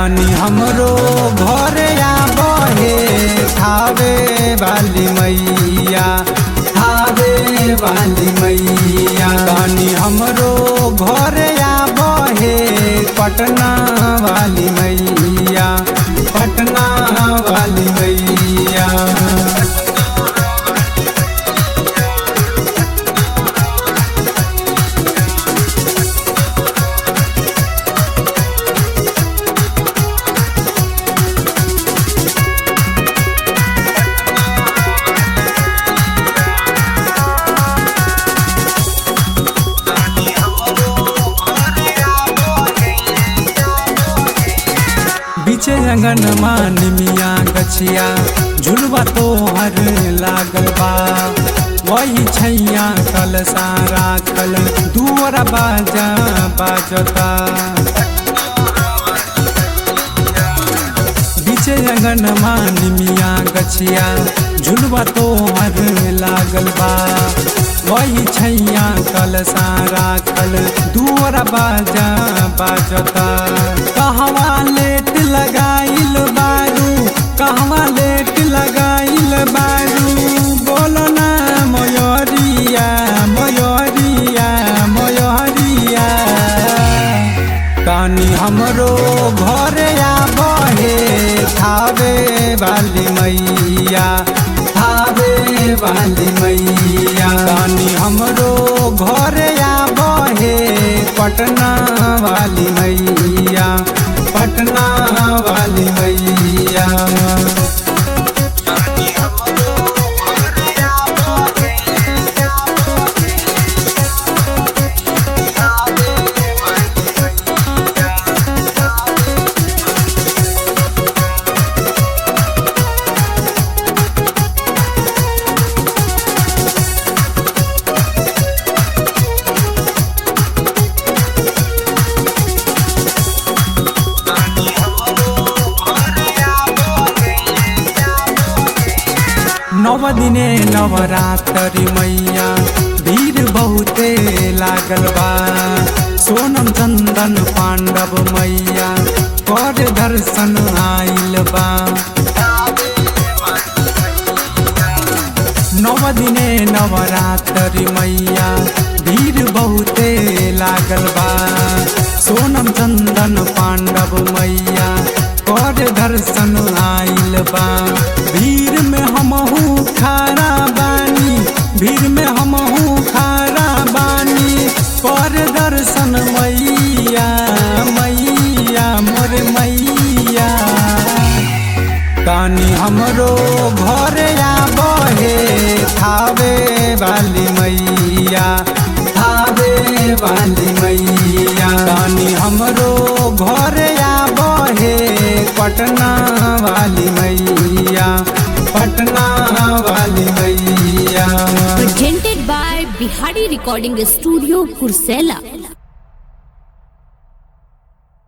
तानी हमरो घर आबहे थावे वाली मैया थावे वाली मैया तानी हमरो घर आबहे पटना वाली मैया पटना वाली मैया बीचे अंगन मानिमिया गछिया झुलवा तोहर लागल बा वही छैया कल सारा कल दुअर बाजा बाजता बीचे अंगन मानिमिया गछिया झुलवा तोहर लागल बा वही छैया कल सारा कल दुअर बाजा बाजता कहवा लेट लगाइल बारू कहवा लेट लगाइल बारू बोलो ना मयूरिया मयूरिया मयूरिया कानी हमरो घर आबहे थावे वाली मैया थावे वाली मैया कानी हमरो घर आबहे पटना वाली मैया पटना वाली मैया नव दिने नवरात्रि मैया भीड़ बहुते लागल बा सोनम चंदन पांडव मैया कर दर्शन आइल बा नव दिने नवरात्रि मैया भीड़ बहुते लागल बा सोनम चंदन पांडव मैया कर दर्शन आइल बा भीड़ में हमहू खारा बानी भीड़ में हमहू खारा बानी कर दर्शन मैया मैया मोर मैया कानी हमरो घर आबहे थावे वाली मैया थावे वाली मैया कानी हमरो घर आबहे पटना वाली मैया पटना वाली मैया presented by Bihari Recording Studio, Kursela.